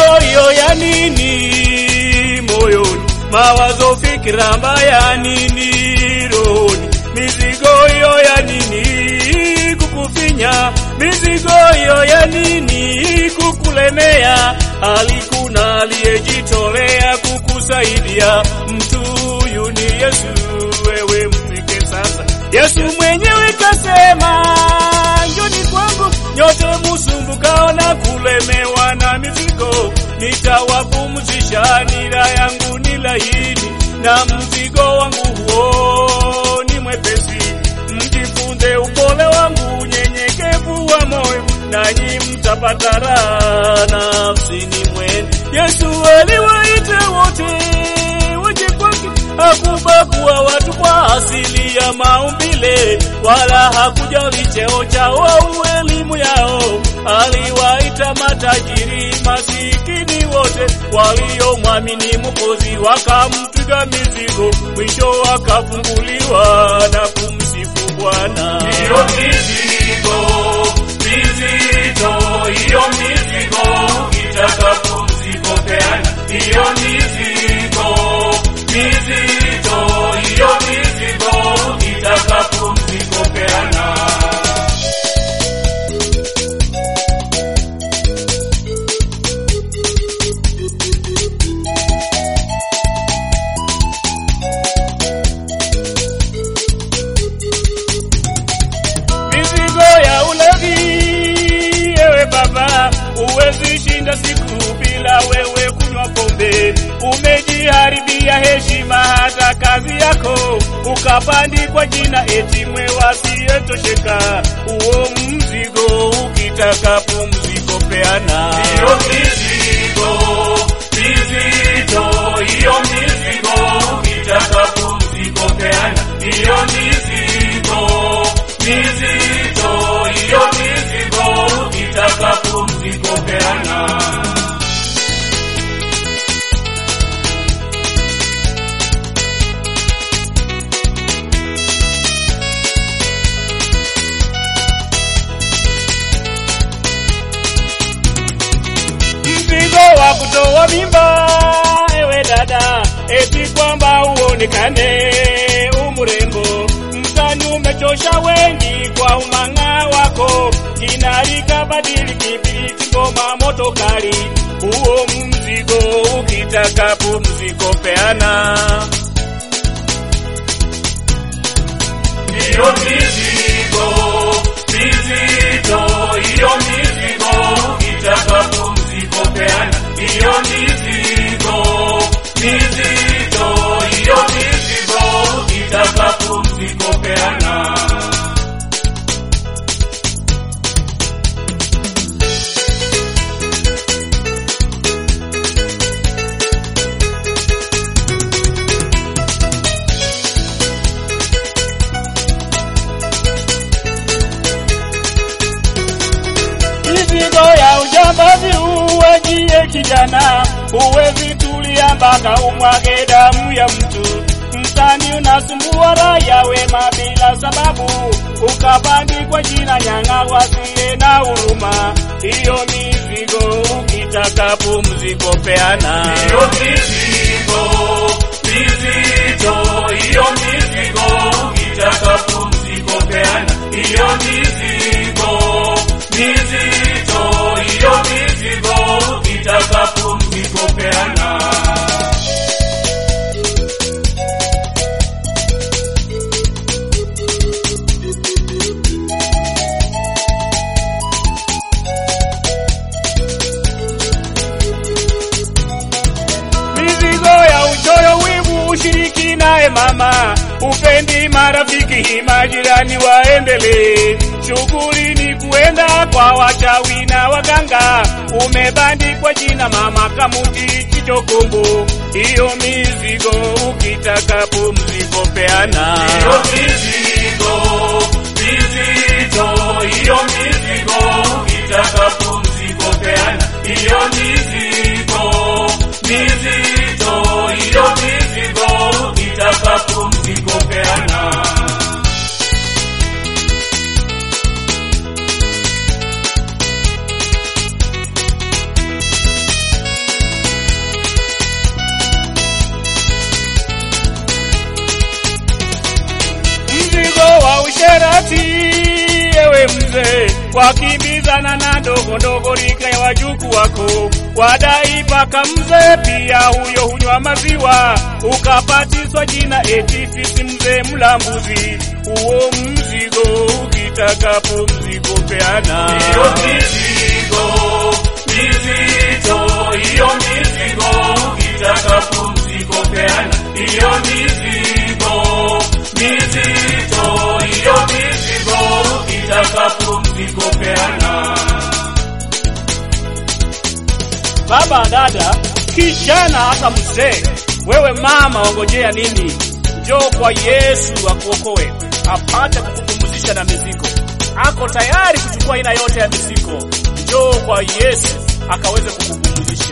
hiyo ya nini moyoni, mawazo fikira mbaya nini rohoni, mizigo hiyo ya nini kukufinya, mizigo hiyo ya nini kukulemea, alikuna aliyejitolea kukusaidia, mtu huyu ni Yesu, wewe mfike sasa. Yesu mwenyewe kasema, njoni kwangu nyote musumbukao na kulemewa na mizigo, nitawapumzisha. Nira yangu ni laini na mzigo wangu huo ni mwepesi. Mjifunze upole wangu, unyenyekevu wa moyo, nanyi mtapata raha nafsini mwenu. Yesu aliwaita wote waje kwake, hakubagua watu kwa asili ya maumbile, wala hakujali cheo chao au elimu yao. Aliwaita matajiri, masikini, wote waliomwamini Mwokozi, wakamtwiga mizigo, mwisho wakafunguliwa na kumsifu Bwana. Hiyo mizigo mizito, hiyo mizigo itakapo peana. Hiyo mizigo mizito, hiyo mizigo itakapo peana. mizigo ya ulevi. Ewe baba, uwezi shinda siku bila wewe kunywa pombe. Umejiharibia heshima hata kazi yako, ukapandikwa jina eti mwewe asiyetosheka. Uo mzigo ukitaka pumziko peana. Hiyo mizigo mizito, hiyo mizigo itakapo peana. Hiyo mizigo mizito, hiyo mizigo itakapo peana. mzigo wa kutoa mimba, ewe dada, eti kwamba uonekane umrembo. Mtani umechosha wengi kwa umang'aa wako, kinarika badili kibiriti, ngoma moto kali. Huo mzigo ukitaka pumziko peana. Hiyo mizigo mizito, hiyo mizigo itakapo peana. Hiyo mizigo mizito, hiyo mizigo itakapo peana. mizigo ya ujambazi uwajie kijana, huwezi tulia mpaka umwage damu ya mtu. Mtani unasumbua raia wema bila sababu, ukabandikwa jina nyang'a wasiye na huruma. Hiyo mizigo ukitaka pumziko peana. Hiyo mizigo mizito, hiyo mizigo itakapo peana. Hiyo mizigo mizito, hiyo mizigo itakapo peana. mizigo ya uchoyo, wivu, ushiriki naye mama, upendi marafiki, majirani waendelee. Shughuli ni kuenda kwa wachawi na waganga, umebandikwa jina mama kamuti kichokombo. Hiyo mizigo ukitaka pumziko peana. Hiyo mizigo mizito, hiyo mizigo itakapo peana. Hiyo mizigo mizito, hiyo mizigo itakapo peana. mzee, wakimbizana na ndogo ndogo rika ya wajuku wako, wadai paka mzee pia huyo hunywa maziwa, ukapatiswa jina eti fisi mzee mlambuzi. Huo mzigo ukitakapo mzigo peana. Hiyo mizigo mizito, hiyo mizigo ukitaka pumziko peana. Hiyo mizigo mizito, hiyo mizigo ukitaka pumziko peana. Baba, dada, kijana, hata mzee, wewe mama, wangojea nini? Njoo kwa Yesu akuokoe, apate kukupumzisha na mizigo. Ako tayari kuchukua aina yote ya mizigo. Njoo kwa Yesu akaweze kukupumzisha.